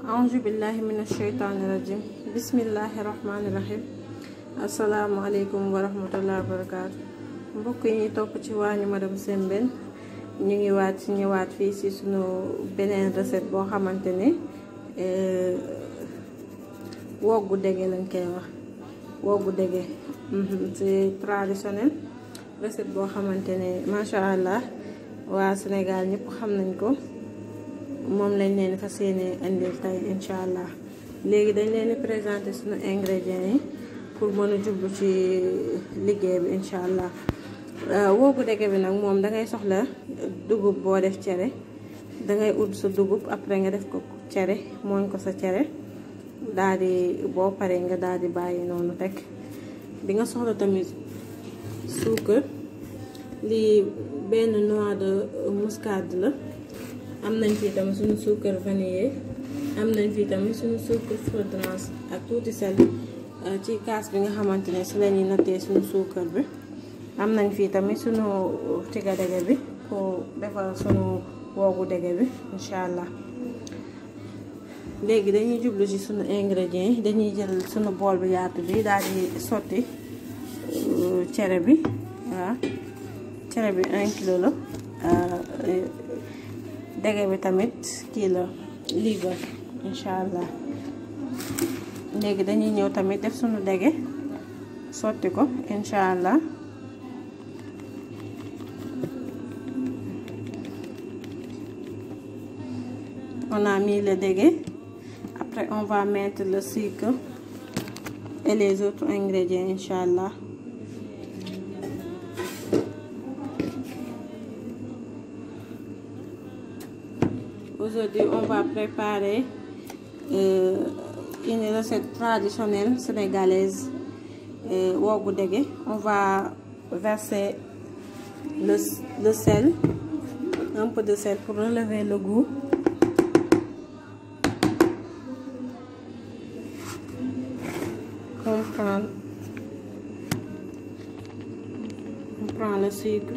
aouzu billahi min asheytaani rajim bismillahi rahmaani rahim asalaamaaleykum wa rahmatullahi wa barakaatu mbokk yi ñuy topp ci waañu madame Sembène ñu ngi waat ci ñëwaat fii ci sunu beneen recette boo xamante ne woggu dege lañ koy wax woggu dege c'est traditionnel recette boo xamante ne macha allah waa Sénégal ñëpp xam nañ ko moom lañ leen fas yéene indil tey incha allah léegi dañ leen di présenter suñu ingrédients yi pour mën a jublu ci liggéey bi incha allah woogu dege bi nag moom dangay soxla dugub boo def cere dangay ut sa dugub après nga def ko cere mooñ ko sa cere daal di boo paree nga daal di bàyyi noonu teg di nga soxla tamit suukar lii benn noix de muscade la am nañ fii tamit suñu suukar vanillé am nañ fii tamit suñu suukar fragrance ak tuuti sel ci kaas bi nga xamante ne si la ñuy nattee suñu suukar bi am nañ fii tamit suñu tiga dege bi pour defar suñu woogu dege bi incha allah léegi dañuy jublu ci suñu ingrédients yi dañuy jël suñu bool bi yaatu bi daal di sotti cere bi waaw cere bi un kilo la dege bi tamit kii la liibar incha allah léegi dañuy ñëw tamit def suñu dege sotti ko incha allah on a mis le dégué après on va mettre le sucre et les autres ingrédients incha allah Aujourd'hui, on va préparer euh, une recette traditionnelle sénégalaise, euh, wogu dege. On va verser le, le sel, un peu de sel pour relever le goût. On prend, on prend le sucre.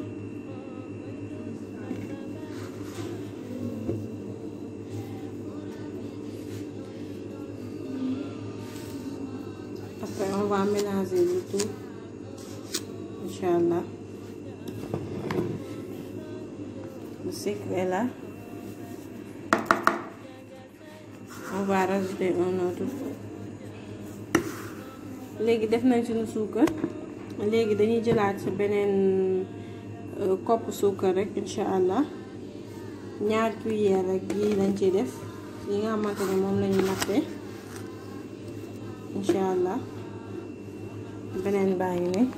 Après, on va mélanger le tout. Inch'Allah. Le sucre est là. On va rajouter un autre. léegi def nañ suñu suukar léegi dañuy jëlaat ci beneen kopp suukar rek incha allah ñaar cuillère rek yi lañ ciy def yi nga xamante ne moom lañu nattee incha allah beneen baa ngi ne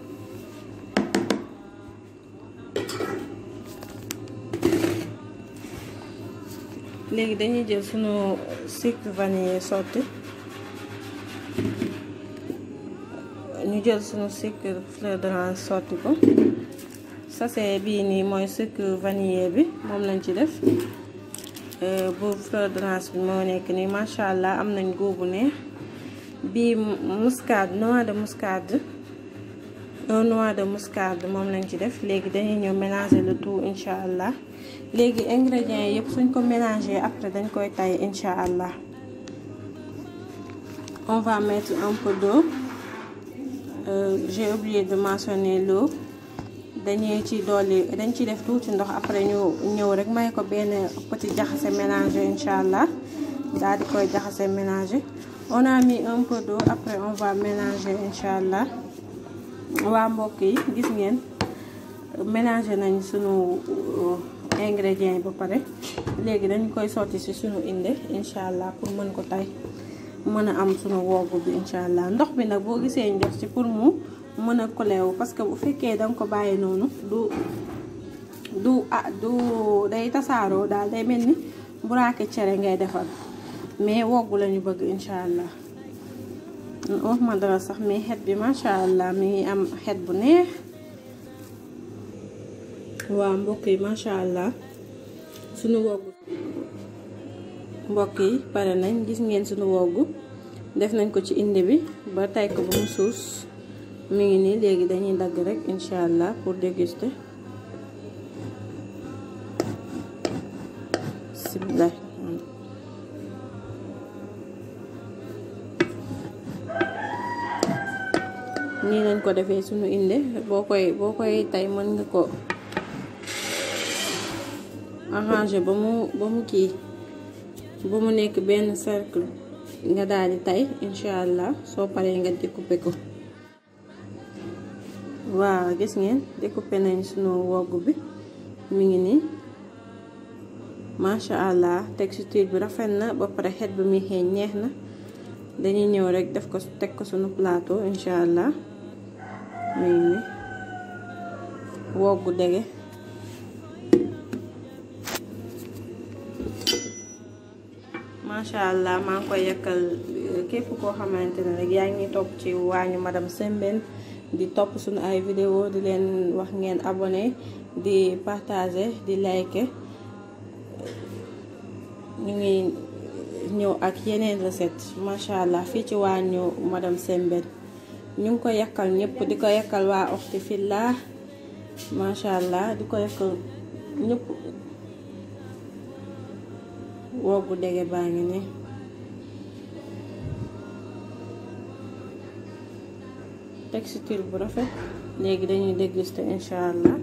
léegi dañuy jël sunu sucre vanillé sotti ñu jël sunu sucre fleur d'orange sotti ko sachet bii nii mooy sucre vanillé bi moom lañ ci def bu fleur d'orange bi moo nekk nii macha allah am nañ góobu neex bii muscade noix de muscade un noix de muscade moom lañ ci def léegi dañuy ñëw mélanger le tout incha allah léegi ingrédients yëpp suñ ko mélanger après dañ koy tay incha allah on va mettre un peu d'eau euh, j'ai oublié de mentionner l'eau dañuy ci dolli dañ ci def tuuti ndox après ñu ñëw rek may ko benn petit jaxase mélangé incha allah daal di koy jaxase mélangé on a mis un peu d'eau après on va mélanger incha allah waa mbokk yi gis ngeen mélanger nañ sunu ingrédients yi ba pare léegi dañ koy sotti ci sunu inde incha allah pour mën ko tay mën a am sunu woogu bi incha allah ndox bi nag boo gisee ñu def ci pour mu mën a koleewu parce que bu fekkee danga ko bàyyi noonu du du ah du day tasaaroo daal day mel ni buraake cere ngay defar mais woggu lañu bëgg incha allah wax ma dara sax mais xet bi macha allah mi ngi am xet bu neex waa mbokk yi macha allah sunu woggu mbokk yi pare nañ gis ngeen sunu woggu def nañ ko ci indi bi ba tay ko ba mu suus mi ngi nii léegi dañuy dagg rek incha allah pour déguster bismillah nii lañ ko defee suñu inde boo koy boo koy tey mën nga ko arranger ba mu ba mu kii ba mu nekk benn cercle nga daal di tey incha allah soo paree nga découper ko waaw gis ngeen découper nañ sunu wogg bi mi ngi nii macha allah texture bi rafet na ba pare xet bi muy xeeñ neex na dañuy ñëw rek def ko teg ko sunu plateau incha allah mi ngi nii woggu dege macha allah maa ngi koy yekkal képp koo xamante ne rek yaa ngi topp ci waañu madame Sembène di topp suñu ay vidéo di leen wax ngeen abonné di partager di like ñu ngi ñëw ak yeneen recette macha allah fii ci waañu madame Sembène ñu ngi ko yekkal ñëpp di ko yekkal waa oxti filla macha allah di ko yekkal ñëpp woggu dege baa ngi ne texture bu rafet léegi dañuy déguster incha allah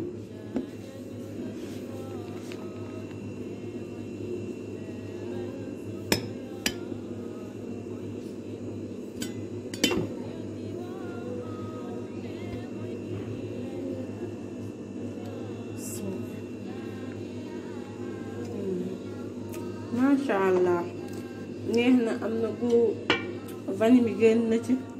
macha allah neex na am na gu vanille bi génn na ci